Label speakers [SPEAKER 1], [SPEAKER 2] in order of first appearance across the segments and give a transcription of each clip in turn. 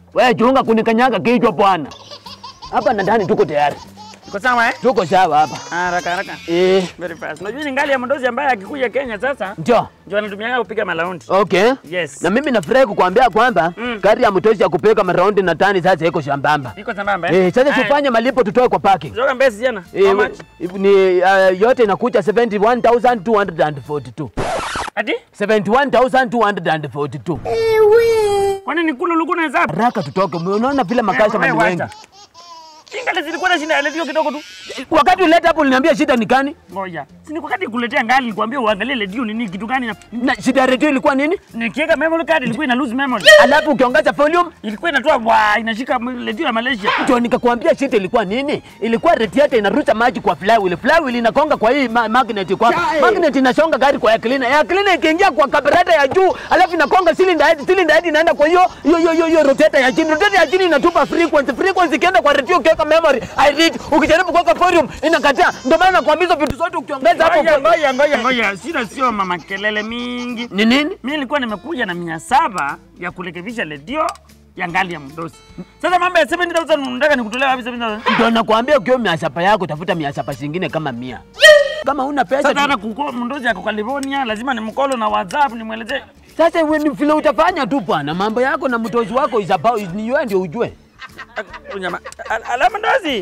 [SPEAKER 1] Wewe chunga kunikanyaga kichwa bwana. Hapa na ndani tuko tayari.
[SPEAKER 2] Iko sawa eh?
[SPEAKER 1] Tuko sawa hapa.
[SPEAKER 2] Haraka haraka.
[SPEAKER 1] Eh,
[SPEAKER 2] Very fast. Unajua ni ngali ya mdozi ambaye akikuja Kenya sasa
[SPEAKER 1] ndio.
[SPEAKER 2] ndio anatumia kupiga malaundi.
[SPEAKER 1] Okay.
[SPEAKER 2] Yes.
[SPEAKER 1] Na mimi nafurahi kukuambia kwamba
[SPEAKER 2] Mm.
[SPEAKER 1] gari ya mtoshi ya kupeka maraundi na tani sasa iko shambamba.
[SPEAKER 2] Iko sambamba eh?
[SPEAKER 1] Eh, sasa
[SPEAKER 2] Haya.
[SPEAKER 1] tufanye malipo tutoe kwa parking.
[SPEAKER 2] Zoga mbesi jana.
[SPEAKER 1] Eh,
[SPEAKER 2] How much?
[SPEAKER 1] ni uh, yote inakuja 71242.
[SPEAKER 2] Ati?
[SPEAKER 1] 71242.
[SPEAKER 2] Kwani ni kulu luku na hesabu?
[SPEAKER 1] Haraka tutoke. Unaona vile makasha
[SPEAKER 2] Wewe
[SPEAKER 1] ni wengi.
[SPEAKER 2] wacha. Kingali zilikuwa na shinda redio kidogo tu.
[SPEAKER 1] Wakati uleta hapo uliniambia shida ni gani?
[SPEAKER 2] Ngoja. Si ni wakati kuletea ngali nikwambia uangalie redio ni nini kitu gani na
[SPEAKER 1] Na shida ya redio ilikuwa nini?
[SPEAKER 2] nikiweka memory card ilikuwa ina lose memory.
[SPEAKER 1] Alafu ukiongeza volume
[SPEAKER 2] Ilikuwa inatoa wa inashika redio ya Malaysia.
[SPEAKER 1] ndio nikakwambia shida ilikuwa nini? Ilikuwa radiator inarusha maji kwa flywheel. Flywheel inakonga kwa hii ma magnet kwa magnet inashonga gari kwa air cleaner. Air cleaner ikiingia kwa carburetor ya juu, alafu inakonga cylinder head, cylinder head inaenda kwa hiyo hiyo hiyo hiyo hiyo rotator ya chini. Rotator ya chini inatupa frequency. Frequency ikienda kwa radio ukiweka memory, I read. Ukijaribu kuweka volume inakataa. Ndio maana nakwambia hizo vitu zote ukiongeza hapo
[SPEAKER 2] Ngoja
[SPEAKER 1] kwa-
[SPEAKER 2] ngoja ngoja ngoja. Sina sio mama kelele mingi.
[SPEAKER 1] ni nini?
[SPEAKER 2] Mimi nilikuwa nimekuja na mia saba ya kurekebisha redio ya ngali ya mdosi. Sasa mambo ya 7000 unataka nikutolea wapi 7000?
[SPEAKER 1] Ndio nakwambia ukiwa miasapa yako tafuta miasapa zingine kama mia. Kama una pesa
[SPEAKER 2] Sasa
[SPEAKER 1] tu-
[SPEAKER 2] hata kuko mdozi ako California, lazima nimkolo na WhatsApp nimwelezee.
[SPEAKER 1] Sasa wewe ni vile utafanya tu bwana, mambo yako na mtozi wako is about is ni wewe ndio ujue.
[SPEAKER 2] Ah, Unyama. Al- Ala mdozi.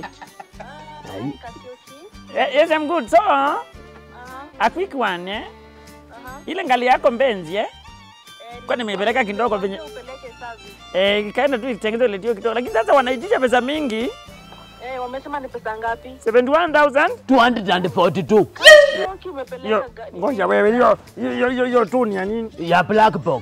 [SPEAKER 2] Eh, Yes, I'm good. So, a quick one eh? Ile ngali yako mbenzi eh? Kwa nimepeleka kidogo venye
[SPEAKER 3] upeleke service.
[SPEAKER 2] eh, ikaenda tu itengeneze redio kidogo, lakini sasa wanaitisha pesa mingi
[SPEAKER 3] Eh, wamesema ni pesa ngapi?
[SPEAKER 2] 71000
[SPEAKER 1] 242
[SPEAKER 3] Yoki
[SPEAKER 2] hiyo
[SPEAKER 3] umepeleka gari.
[SPEAKER 2] ngoja wewe, hiyo hiyo hiyo hiyo tu ni ya nini?
[SPEAKER 1] ya black box.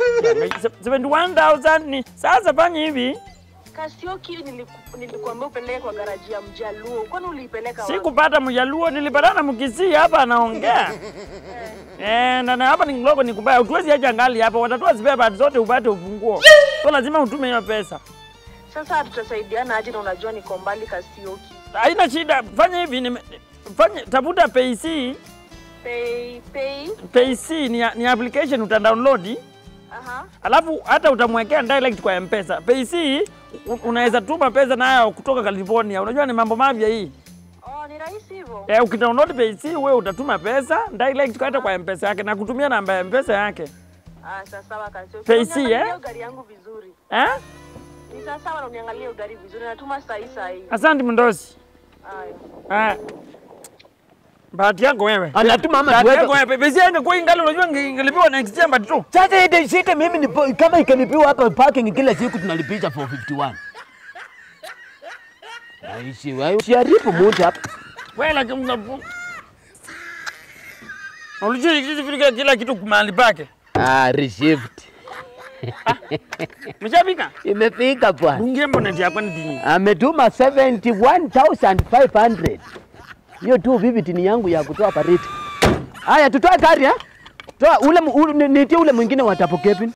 [SPEAKER 2] 71000 ni sasa, fanya hivi,
[SPEAKER 3] Kasioki niliku- nilikuambia upeleke kwa garaji ya Mjaluo. Kwani uliipeleka wapi?
[SPEAKER 2] sikupata Mjaluo, nilipatana Mkisii hapa anaongea eh, na na hapa ni kidogo ni kubaya, utuwezi acha ngali hapa, watatoa spare parts zote upate ufunguo, so lazima utume hiyo pesa.
[SPEAKER 3] Sasa tutasaidiana aje na unajua niko mbali Kasioki.
[SPEAKER 2] Haina shida, fanya hivi, nime- fanya tafuta PayC.
[SPEAKER 3] Pay pay.
[SPEAKER 2] PayC ni, ni application utadownload
[SPEAKER 3] Aha.
[SPEAKER 2] alafu hata utamwekea direct kwa M-Pesa. PayC u- unaweza tuma pesa nayo kutoka California. Unajua ni mambo mapya hii.
[SPEAKER 3] Oh, ni rahisi hivyo.
[SPEAKER 2] Eh, ukidownload PayC wewe utatuma pesa direct hata kwa M-Pesa yake na kutumia namba ya M-Pesa yake.
[SPEAKER 3] Ah, sasa sawa Kasioki.
[SPEAKER 2] Pay C,
[SPEAKER 3] Uniangalie
[SPEAKER 2] eh?
[SPEAKER 3] hiyo gari yangu vizuri.
[SPEAKER 2] Eh?
[SPEAKER 3] Ni sawa sawa na uniangalie hiyo gari vizuri. Natuma saa hii saa hii.
[SPEAKER 2] Asante mndosi.
[SPEAKER 3] Haya.
[SPEAKER 2] Ah. Bahati yako wewe.
[SPEAKER 1] Anatuma ama
[SPEAKER 2] Bahati yako
[SPEAKER 1] tuweke.
[SPEAKER 2] wewe. PayC yangu kwa ingali unajua inge- ingelipiwa next year but tu.
[SPEAKER 1] Sasa ile shida mimi ni kama ikalipiwa hapa parking kila siku tunalipisha 451. Aishi wewe usiharibu muda hapa.
[SPEAKER 2] Wewe lakini unapu- Unajua ikifika kila kitu mahali pake.
[SPEAKER 1] Ah, received.
[SPEAKER 2] Mshafika?
[SPEAKER 1] Imefika bwana.
[SPEAKER 2] Bungie mbona ndio hapa ni
[SPEAKER 1] Ametuma 71500. Hiyo tu vivid ni yangu ya kutoa pariti. Haya tutoe gari eh? Toa ule mu- ule nitie ule mwingine wa Tapo Kevin.